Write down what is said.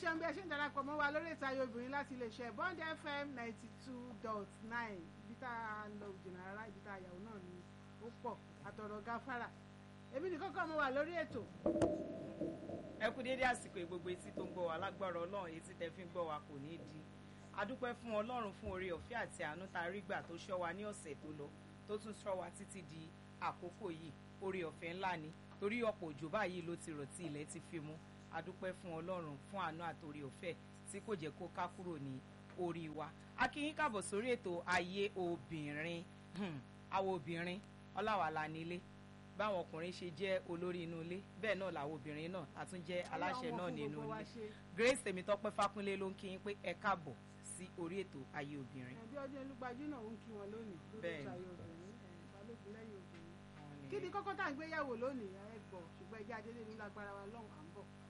ṣeun bí ẹ ṣe ń darapọ̀ mọ́ wa lórí ìtayọ obìnrin láti iléeṣẹ́ Bond FM ninety two dot nine ibi tá a lọ jìnnà rárá ibi tá a yàwó náà ni ó pọ̀ àtọ̀rọ̀ gáfárà èmi nìkan kọ́ mo wà lórí ètò. ẹ kú déédé àsìkò gbogbo etí tó ń gbọ́ wa lágbára Ọlọ́run etí tẹ́ fi ń gbọ́ wa kò ní í di adúpẹ́ fún Ọlọ́run fún oore ọ̀fẹ́ àti àánú tá a rí gbà tó ṣọ́ wa ní ọ̀sẹ̀ tó lọ tó tún ṣọ́ wa títí di àkókò yìí oore ọ̀fẹ́ ńlá ni torí ọ̀pọ̀ òjò báyìí ló ti rọ̀ tí ilẹ̀ ti fi mú adúpẹ́ fún Ọlọ́run fún àánú àtòrí ọ̀fẹ́ tí kò jẹ́ kó ká kúrò ní orí wa a kí yín káàbọ̀ sórí ètò ayé obìnrin àwọn obìnrin ọláwàlá nílé báwọn ọkùnrin ṣe jẹ́ olórí inú ilé bẹ́ẹ̀ náà làwọn obìnrin náà a tún jẹ́ aláṣẹ náà nínú ilé Grace Tèmítọ́pẹ́ Fákúnlé ló ń kí yín pé ẹ káàbọ̀ sí orí ètò ayé obìnrin. ẹbí ọdún olúgbajú náà ń kí wọn lónìí lórí ètò ayé obìnrin balógun lẹ́yìn obìnrin kí ni kókó tá à ń gbéyàwó lónìí ẹ gbọ́ ṣùgbọ́n ẹjẹ́ adélé ní lágbára wa lọ́hùn à ń bọ̀.